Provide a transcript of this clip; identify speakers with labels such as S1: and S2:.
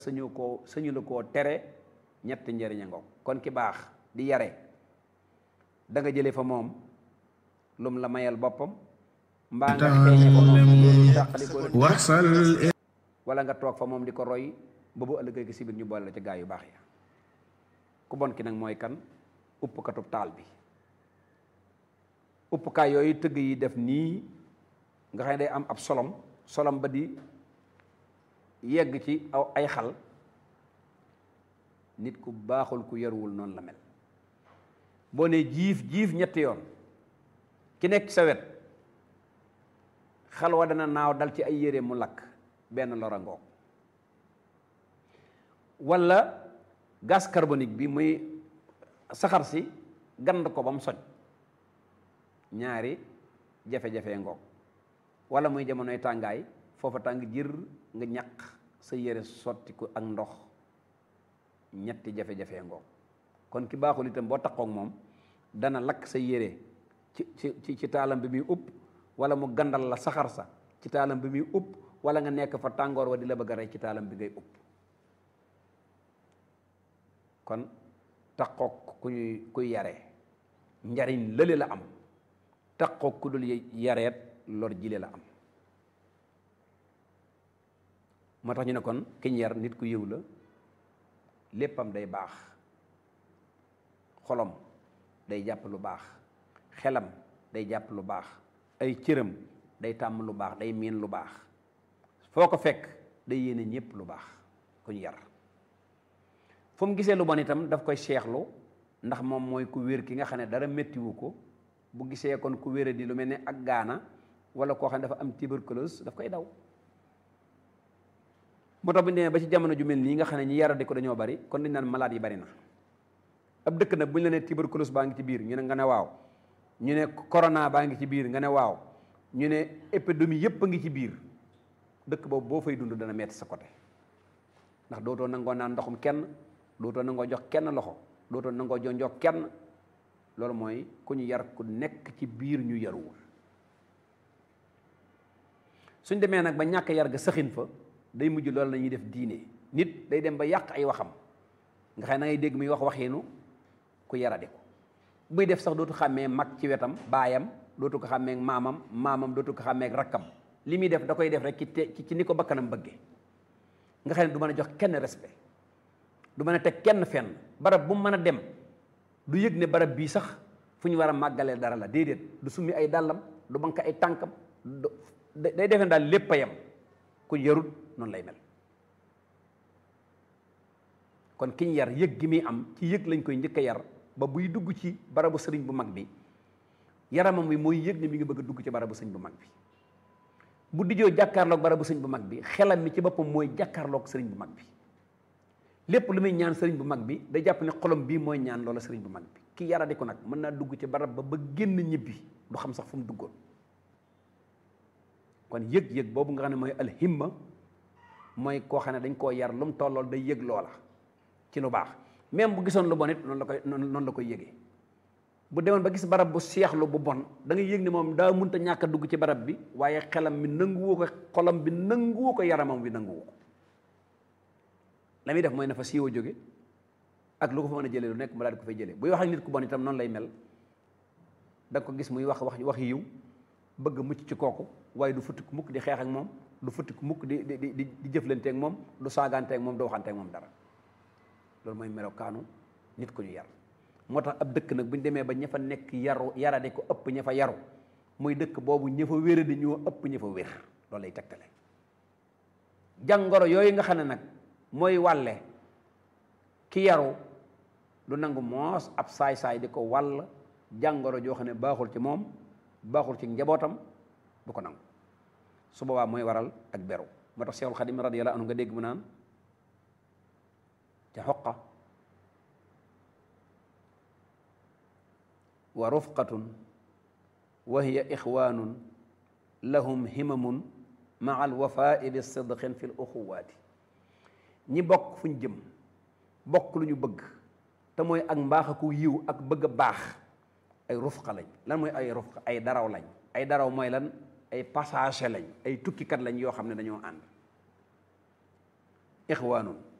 S1: sañu koo sañu la koo tere ñetti njëriña ngoog kon ki baax di yare da nga jële fa moom lum la mayal boppam mbaa nga xeeñe fa moom loolu tàqali ko
S2: waxsal
S1: wala nga toog fa moom di ko roy ba bu ëllëgee gi si biir ñu boole la ci gaa yu baax ya ku bon ki nag mooy kan uppkatub taal bi uppukaay yooyu tëgg yi def nii nga xam ne day am ab solom solom ba di yegg ci aw ay xal nit ku baaxul ku yaruwul noonu la mel boo ne jiif jiif ñetti yoon ki nekk sa wet xal wa dana naaw dal ci ay yére mu lakk benn lora ngoog walla gaz carbonique bi muy saxar si gand ko ba mu soj ñaari jafe-jafe ngoog walla muy jamonoy tàngaay foofa tàng jër nga ñaq sa yére sotti ko ak ndox ñetti jafe-jafe ngoog kon ki baaxul itam boo taxoog moom dana lakk sa yére ci ci ci taalam bi muy upp wala mu gandal la saxar sa ci taalam bi muy upp wala nga nekk fa tàngoor wa di la bëgg a rey ci taalam bi ngay upp kon taxoog ku ñuy kuy yare njariñ lële la am taxoog ku dul yareet lor jile la am moo tax ñu ne kon kiñ yar nit ku yiw la léppam day baax xolom day jàpp lu baax xelam day jàpp lu baax ay cëram day tàmm lu baax day miin lu baax foo ko fekk day yéene ñépp lu baax ku ñu yar fu mu gisee lu bon itam daf koy seexlu ndax moom mooy ku wér ki nga xam ne dara méttiwu ko bu gisee kon ku wére di lu mel ne ak gaana wala koo xam ne dafa am tuberculose daf koy daw moo tax bu ñu demee ba ci jamono ju mel nii nga xam ne ñi yaradi ko dañoo bari kon dañ naan malade yi bari na ab dëkk nag bu ñu la nee tuberculose baa ngi ci biir ñu ne nga ne waaw ñu ne corona baa ngi ci biir nga ne waaw ñu ne épidémie yépp a ngi ci biir dëkk boobu boo fay dund dana metti sa côté ndax dootoo nangoo naan ndoxum kenn dootoo nangoo jox kenn loxo dootoo nangoo jonjoo kenn loolu mooy ku ñu yar ku nekk ci biir ñu yaruwul suñ demee nag ba ñàkk yar ga sëxin fa day mujj loolu la ñuy def diine nit day dem ba yàq ay waxam nga xam ne ngay dégg muy wax waxiinu ku yaradi ko buy def sax dootu xàmmee mag ci wetam baayam dootu ko xàmmee maamam maamam dootu ko xàmmee rakkam li muy def da koy def rek ci te ci ni ko bakkanam bëggee nga xam ne du mën a jox kenn respect du mën a teg kenn fenn barab bu mu mën a dem du yëg ne barab bii sax fu ñu war a màggalee dara la déedéet du summi ay dàllam du bank ay tànkam day defe daal lépp a yem ku yarut noonu lay mel kon kiñ yar yëg gi muy am ci yëg lañ koy njëkk a yar ba buy dugg ci barabu sëriñ bu mag bi yaramam bi mooy yëg ne mi ngi bëgg a dugg ci barabu sëriñ bu mag bi bu dijoo jàkkaarloog barabu sëriñ bu mag bi xelam mi ci boppam mooy jàkkaarloog sëriñ bu mag bi lépp lu muy ñaan sëriñ bu mag bi day jàpp ne xolom bii mooy ñaan loola sëriñ bu mag bi ki yaradi ko nag mën naa dugg ci barab ba ba génn ñibbi du xam sax fu mu duggoon kon yëg-yëg boobu nga xam ne mooy alhimma mooy koo xam ne dañ koo yar lu mu tollool day yëg loola ci lu baax même bu gisoon lu bon it noonu la koy noonu la koy yëgee bu demoon ba gis barab bu seexlu bu bon da ngay yëg ne moom daa mënta ñàkk a dugg ci barab bi waaye xelam mi nanguwoo ko xolam bi nanguwoo ko yaramam bi nanguwoo ko la muy def mooy na fa siiwa jóge ak lu ko fa mën a jëlee lu nekk mu daal di ko fay jëlee buy wax ak nit ku bon itam noonu lay mel da nga ko gis muy wax wax wax yiw bëgg mucc ci kooku waaye du futti ku mukk di xeex ak moom du futti ku mukk di di di di jëflante ak moom du saagante ak moom du waxante ak moom dara loolu mooy melokaanu nit ku ñu yar moo tax ab dëkk nag bu ñu demee ba ña fa nekk yaru yarade ko ëpp ña fa yaru muy dëkk boobu ña fa wéra di ñoo ëpp ña fa wér loolu lay tegtale jàngoro yooyu nga xam ne nag mooy wàlle ki yaru du nangu moos ab saay-saay di ko wàll jàngoro joo xam ne baaxul ci moom baaxul ci njabootam du ko nangu su boobaa mooy waral ak beru moo tax Seexul Xadim radiyallahu anhu nga dégg mu naan ca xoqa wa rufqatun wa hiya ixwaanun lahum himamun maa alwafaai bi sidqin fi l uxuwaati ñi bokk fu ñu jëm bokk lu ñu bëgg te mooy ak mbaax aku yiw ak bëgg a baax ay rufqa lañ lan mooy ay rufqa ay daraw lañ ay daraw mooy lan ay passager lañ ay tukkikat lañ yoo xam ne dañoo ànd ixwaanun